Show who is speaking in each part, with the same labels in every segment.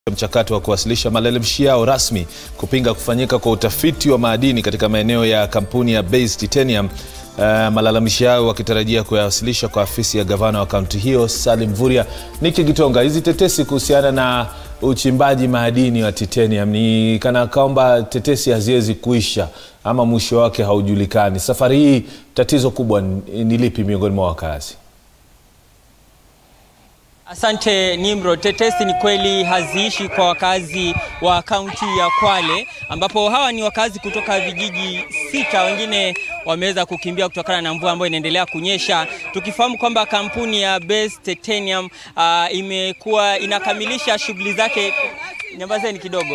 Speaker 1: mchakato wa kuwasilisha malalamishi yao rasmi kupinga kufanyika kwa utafiti wa madini katika maeneo ya kampuni ya Base Titanium. Uh, malalamishi yao wakitarajia kuyawasilisha kwa afisi ya gavana wa kaunti hiyo Salim Vuria. Niki Gitonga, hizi tetesi kuhusiana na uchimbaji madini wa titanium ni kana kwamba tetesi haziwezi kuisha ama mwisho wake haujulikani. Safari hii tatizo kubwa ni ni lipi miongoni mwa wakazi?
Speaker 2: Asante Nimro. Tetesi ni kweli haziishi kwa wakazi wa kaunti ya Kwale, ambapo hawa ni wakazi kutoka vijiji sita, wengine wameweza kukimbia kutokana na mvua ambayo inaendelea kunyesha, tukifahamu kwamba kampuni ya Base Titanium uh, imekuwa inakamilisha shughuli zake. Nyambazeni kidogo.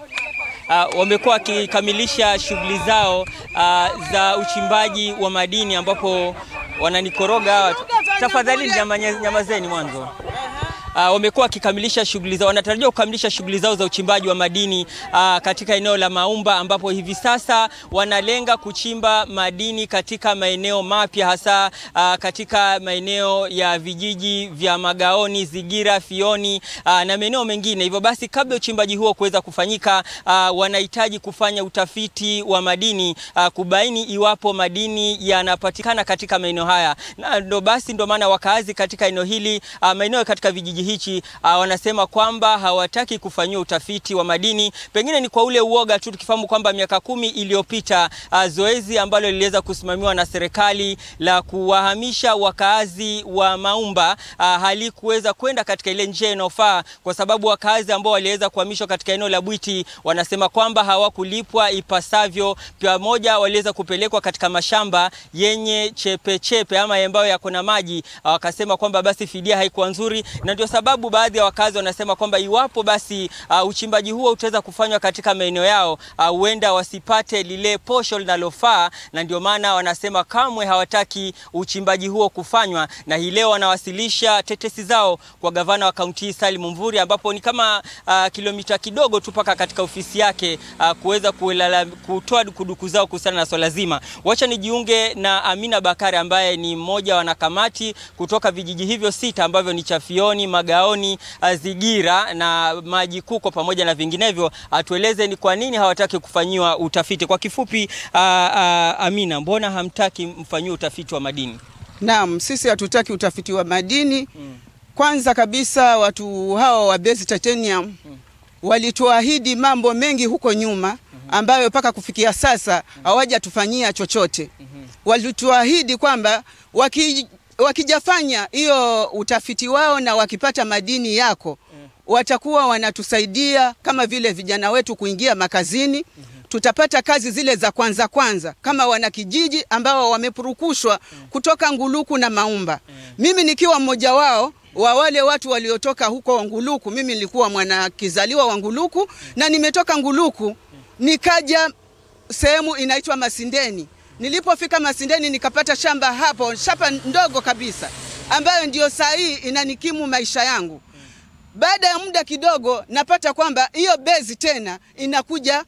Speaker 2: Uh, wamekuwa wakikamilisha shughuli zao uh, za uchimbaji wa madini ambapo wananikoroga hawa. Tafadhali nyamanye- nyamazeni mwanzo. Uh, wamekuwa wakikamilisha shughuli zao, wanatarajiwa kukamilisha shughuli zao za uchimbaji wa madini uh, katika eneo la Maumba ambapo hivi sasa wanalenga kuchimba madini katika maeneo mapya hasa uh, katika maeneo ya vijiji vya Magaoni, Zigira, Fioni uh, na maeneo mengine. Hivyo basi, kabla uchimbaji huo kuweza kufanyika, uh, wanahitaji kufanya utafiti wa madini uh, kubaini iwapo madini yanapatikana katika maeneo haya, na ndo basi ndo maana wakaazi katika eneo hili uh, maeneo katika vijiji hichi uh, wanasema kwamba hawataki kufanyiwa utafiti wa madini, pengine ni kwa ule uoga tu, tukifahamu kwamba miaka kumi iliyopita uh, zoezi ambalo liliweza kusimamiwa na serikali la kuwahamisha wakaazi wa Maumba uh, halikuweza kwenda katika ile njia inayofaa, kwa sababu wakaazi ambao waliweza kuhamishwa katika eneo la Bwiti wanasema kwamba hawakulipwa ipasavyo, pamoja waliweza kupelekwa katika mashamba yenye chepe chepe ama ambayo yako na maji, uh, wakasema kwamba basi fidia haikuwa nzuri, na ndio sababu baadhi ya wakazi wanasema kwamba iwapo basi uh, uchimbaji huo utaweza kufanywa katika maeneo yao uh, huenda wasipate lile posho linalofaa, na ndio maana wanasema kamwe hawataki uchimbaji huo kufanywa, na hii leo wanawasilisha tetesi zao kwa gavana wa kaunti hii Salim Mvurya, ambapo ni kama uh, kilomita kidogo tu mpaka katika ofisi yake uh, kuweza kulala- kutoa dukuduku zao kuhusiana na swala zima. Wacha nijiunge na Amina Bakari ambaye ni mmoja wa wanakamati kutoka vijiji hivyo sita ambavyo ni Chafioni, Magaoni, uh, Zigira na Maji Kuko pamoja na vinginevyo, atueleze ni kwa nini hawataki kufanyiwa utafiti. Kwa kifupi, uh, uh, Amina, mbona hamtaki mfanyiwe utafiti wa madini?
Speaker 3: Naam, sisi hatutaki utafiti wa madini. Kwanza kabisa watu hawa wa Base Titanium walituahidi mambo mengi huko nyuma ambayo mpaka kufikia sasa hawajatufanyia chochote. Walituahidi kwamba waki, wakijafanya hiyo utafiti wao na wakipata madini yako watakuwa wanatusaidia kama vile vijana wetu kuingia makazini tutapata kazi zile za kwanza kwanza kama wanakijiji ambao wamepurukushwa kutoka Nguluku na Maumba. Mimi nikiwa mmoja wao wa wale watu waliotoka huko Nguluku. Mimi nilikuwa mwana kizaliwa wa Nguluku na nimetoka Nguluku nikaja sehemu inaitwa Masindeni. Nilipofika Masindeni nikapata shamba hapo, shamba ndogo kabisa ambayo ndio saa hii inanikimu maisha yangu. Baada ya muda kidogo napata kwamba hiyo bezi tena inakuja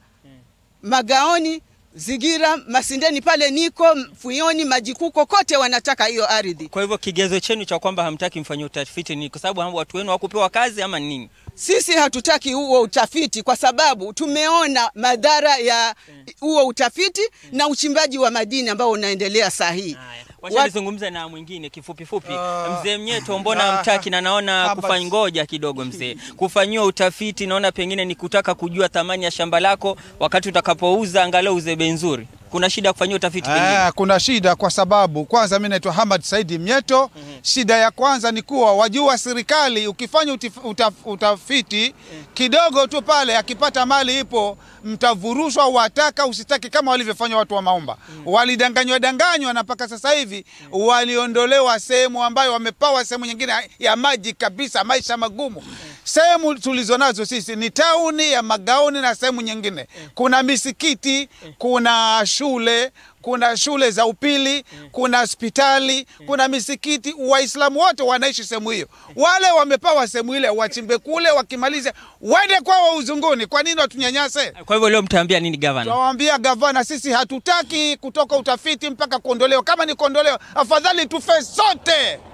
Speaker 3: Magaoni, Zigira, Masindeni pale niko Fuyoni, Majikuko, kote wanataka hiyo ardhi.
Speaker 2: Kwa hivyo kigezo chenu cha kwamba hamtaki mfanyie utafiti ni kwa sababu watu wenu hawakupewa kazi ama ni nini?
Speaker 3: Sisi hatutaki huo utafiti kwa sababu tumeona madhara ya huo utafiti na uchimbaji wa madini ambao unaendelea saa hii.
Speaker 2: Haya, wacha
Speaker 3: Wat-
Speaker 2: nizungumze na mwingine kifupi fupi.
Speaker 4: Ah,
Speaker 2: mzee Mnyeto, mbona
Speaker 4: ah,
Speaker 2: hamtaki? Na naona
Speaker 4: hapa-
Speaker 2: kufanya ngoja kidogo mzee, kufanyiwa utafiti, naona pengine ni kutaka kujua thamani ya shamba lako, wakati utakapouza angalau uze bei nzuri. Kuna shida ya kufanyia utafiti pengine?
Speaker 4: Ah, kuna shida kwa sababu kwanza mimi naitwa Hamad Saidi Mnyeto. Shida ya kwanza ni kuwa wajua, serikali ukifanya utif, utaf, utafiti kidogo tu pale, akipata mali ipo, mtavurushwa, wataka usitaki, kama walivyofanya watu wa Maumba. Walidanganywa danganywa, na mpaka sasa hivi waliondolewa sehemu ambayo wamepawa sehemu nyingine ya maji kabisa, maisha magumu. Sehemu tulizo nazo sisi ni tauni ya Magaoni na sehemu nyingine, kuna misikiti, kuna shule kuna shule za upili, kuna hospitali, kuna misikiti. Waislamu wote wanaishi sehemu hiyo. Wale wamepawa sehemu ile, wachimbe kule, wakimaliza waende kwao uzunguni. Kwa nini watunyanyase?
Speaker 2: Kwa hivyo leo mtaambia nini gavana?
Speaker 4: Tunawaambia gavana, sisi hatutaki kutoka utafiti mpaka kuondolewa. Kama ni kuondolewa, afadhali tufe sote.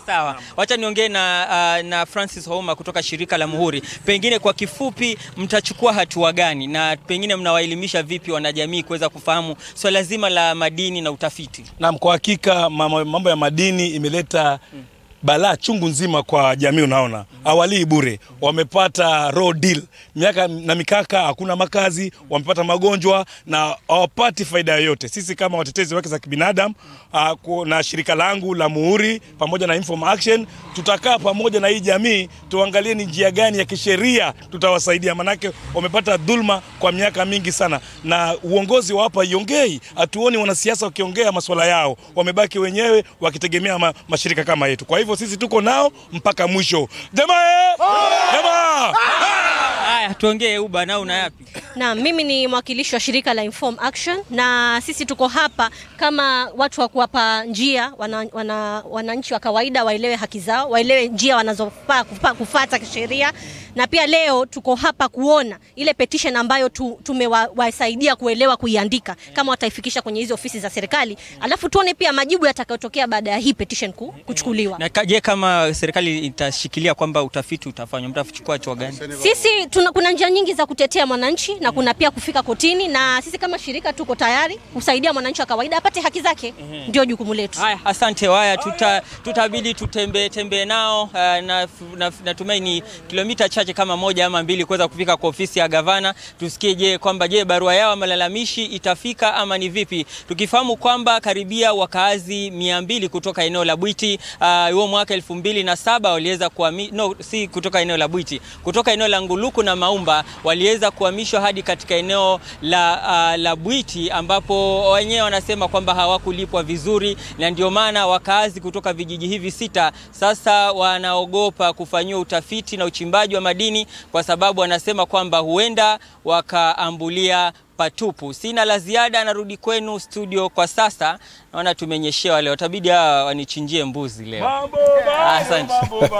Speaker 2: Sawa, wacha niongee na, uh, na Francis Houma kutoka shirika la Muhuri. Pengine kwa kifupi, mtachukua hatua gani na pengine mnawaelimisha vipi wanajamii kuweza kufahamu swala zima la madini na utafiti?
Speaker 5: Naam, kwa hakika mama- mambo ya madini imeleta balaa chungu nzima kwa jamii. Unaona, awalii bure, wamepata raw deal, miaka na mikaka, hakuna makazi, wamepata magonjwa na hawapati faida yoyote. Sisi kama watetezi wa haki za kibinadamu ah, ku- na shirika langu la Muhuri pamoja na Inform Action tutakaa pamoja na hii jamii tuangalie ni njia gani ya kisheria tutawasaidia, manake wamepata dhulma kwa miaka mingi sana, na uongozi wa hapa iongei, hatuoni wanasiasa wakiongea masuala yao, wamebaki wenyewe wakitegemea ma, mashirika kama yetu. Kwa hivyo sisi tuko nao mpaka mwisho. Jamaa, jamaa.
Speaker 2: Haya, tuongee Uba, na una yapi?
Speaker 6: Na mimi ni mwakilishi wa shirika la Inform Action na sisi tuko hapa kama watu wa kuwapa njia wananchi wana, wananchi wa kawaida waelewe haki zao, waelewe njia wanazofaa kufa- kufuata kisheria, na pia leo tuko hapa kuona ile petition ambayo tu, tumewasaidia kuelewa kuiandika, kama wataifikisha kwenye hizi ofisi za serikali, alafu tuone pia majibu yatakayotokea baada ya hii petition ku, kuchukuliwa.
Speaker 2: Na ka- je, kama serikali itashikilia kwamba utafiti utafanywa, mtachukua hatua gani?
Speaker 6: Sisi tuna, kuna njia nyingi za kutetea mwananchi na kuna pia kufika kotini, na sisi kama shirika tuko tayari kusaidia mwananchi wa kawaida apate haki zake, ndio jukumu letu.
Speaker 2: Haya, asante. Haya, tuta, tutabidi tutembee tembee nao uh, na, na, natumai ni kilomita chache kama moja ama mbili kuweza kufika kwa ofisi ya gavana, tusikie je kwamba je barua yao ya malalamishi itafika ama ni vipi, tukifahamu kwamba karibia wakaazi mia mbili kutoka eneo la Bwiti uh, huo mwaka elfu mbili na saba waliweza kuhami, no, si kutoka eneo la Bwiti, kutoka eneo la Nguluku na Maumba waliweza kuhamishwa hadi katika eneo la, uh, la Bwiti ambapo wenyewe wanasema kwamba hawakulipwa vizuri, na ndio maana wakaazi kutoka vijiji hivi sita sasa wanaogopa kufanyiwa utafiti na uchimbaji wa madini kwa sababu wanasema kwamba huenda wakaambulia patupu. Sina la ziada, narudi kwenu studio kwa sasa. Naona tumenyeshewa leo, tabidi hawa wanichinjie mbuzi leo.
Speaker 5: Mambo,
Speaker 2: Asante.
Speaker 5: mambo, mambo.